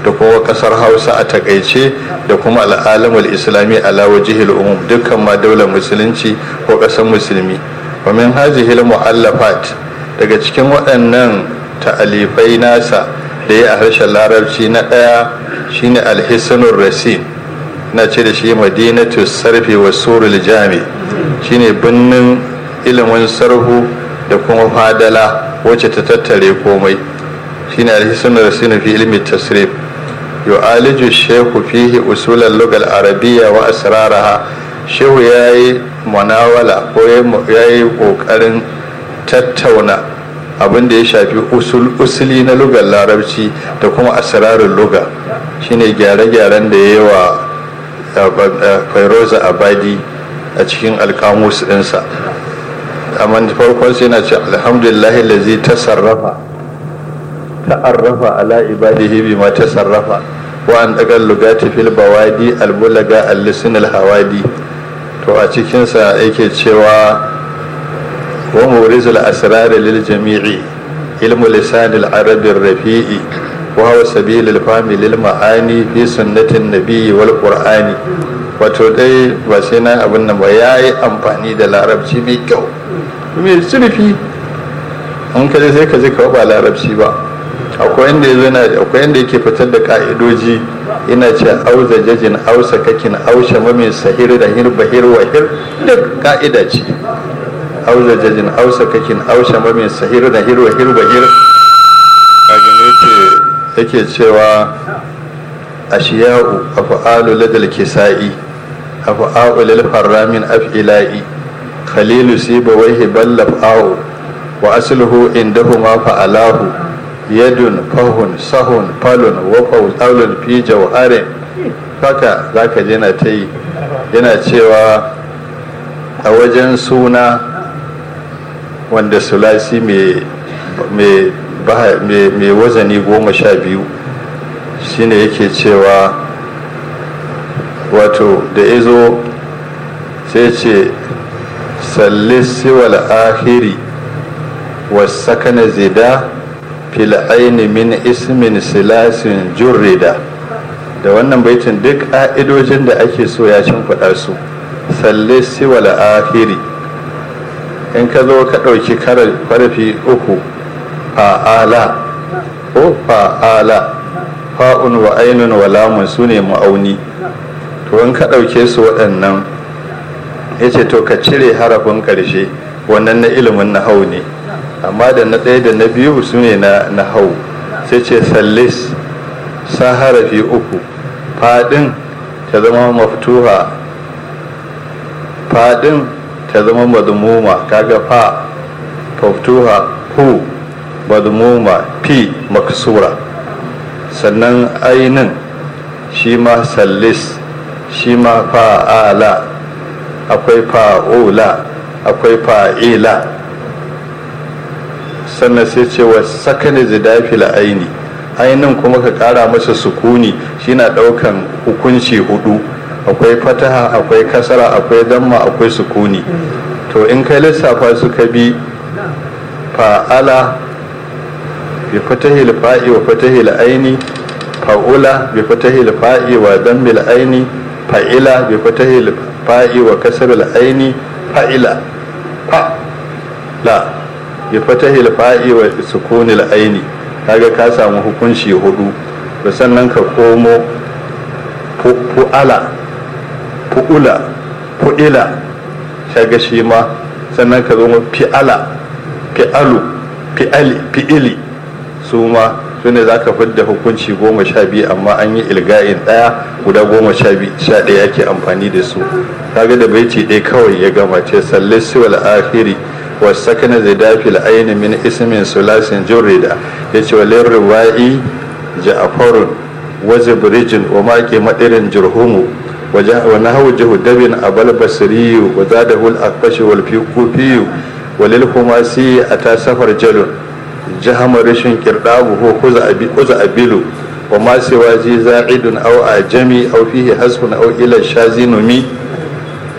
da kuma kasar hausa a takaice da kuma al'alamul islami ala wajihil umum dukkan ma daular musulunci ko kasar musulmi wa min hazihil mu'allafat daga cikin waɗannan ta'alifai nasa da ya a harshen larabci na ɗaya shine alhisnur rasin na ce da shi madinatu sarfi wa surul jami shine birnin ilimin sarhu da kuma fadala wacce ta tattare komai shine alhisnur rasin fi ilmi tasrif yu'aliju shehu fihi usulal lugal arabiyya wa asraraha shehu yayi munawala ko yayi kokarin tattauna abin da ya shafi usuli na lugar larabci da kuma asirarin luga shine gyare-gyaren da ya yi wa fairoza abadi a cikin alkamus ɗinsa amma farkon sai na ce alhamdulillahi lazi ta sarrafa ta'arrafa ala ibadihi bima ta sarrafa wa an daga lugati fil bawadi albulaga al-lisin al-hawadi to a cikinsa yake cewa ومورز الأسرار للجميع علم لسان العرب الرفيع وهو سبيل الفهم للمعاني في سنة النبي والقرآن wato dai ba sai na abin nan ba ya yi amfani da larabci mai kyau mai zurfi an kaje sai ka ji kawo ba larabci ba akwai inda yazo na akwai inda yake fitar da ka'idoji ina ce auza jajin ausa kakin ausha mamin sahir da hir bahir wahir duk ka'ida ce auza jajin ausa kakin ausha mamin sahir da hir wahir bahir a gane ce yake cewa ashiya'u af'alu ladal kisa'i af'alu lil haramin af'ila'i khalilu siba waihi ballaf au wa asluhu indahuma fa'alahu yadun fahun sahun falun wa fawzalun fi jawharin haka zaka je na ta yi yana cewa a wajen suna wanda sulasi mai wazani goma sha biyu shine yake cewa wato da ya zo sai ce sallisi wal ahiri wasakana zida fil aini min ismin silasin jurrida da wannan baitin duk ƙa'idojin da ake so ya shimfiɗa su sallisi wal ahiri in ka zo ka ɗauki karfi uku fa'ala ko fa'ala fa'un wa ainun wa lamun su ne ma'auni to in ka ɗauke su waɗannan ya ce to ka cire harafin ƙarshe wannan na ilimin na hau ne amma da na ɗaya da na biyu su ne na hau sai ce sallis sa harafi uku faɗin ta zama maftuha faɗin ta zama madmuma kaga fa maftuha hu madmuma fi maksura sannan ainin shi ma sallis shi ma fa'ala akwai fa'ula akwai fa'ila sannan sai ce wa sakani zidafil aini ainin kuma ka kara masa sukuni shi na daukan hukunci hudu akwai fataha akwai kasara akwai damma akwai sukuni to in kai lissafa suka bi fa'ala bi fatahil fa'i wa fatahil aini fa'ula bi fatahil fa'i wa dammil aini fa'ila bi fatahil fa'i wa kasril aini fa'ila fa la bi fatahil fa'i wa sukunil aini kaga ka samu hukunci hudu to sannan ka komo fu'ala fu'ula fu'ila kaga shi ma sannan ka zo fi'ala fi'alu fi'ali fi'ili su ma su ne za ka fidda hukunci goma sha biyu amma an yi ilga'in ɗaya guda goma sha ɗaya ake amfani da su kaga da baiti ɗaya kawai ya gama ce sallisi wal akhiri wa sakana zidafil aini min ismin sulasin jurrida ya ce walin riwa'i ja'farun wa zibrijin wa maƙi madirin jurhumu wa nahawu jahudabin abal basriyu wa zadahul akfashi wal kufiyu walil humasi ata safar jalun jahama rashin kirdabu ko kuza abilu wa ma siwa ji za'idun aw ajami aw fihi hasbun aw ila shazinumi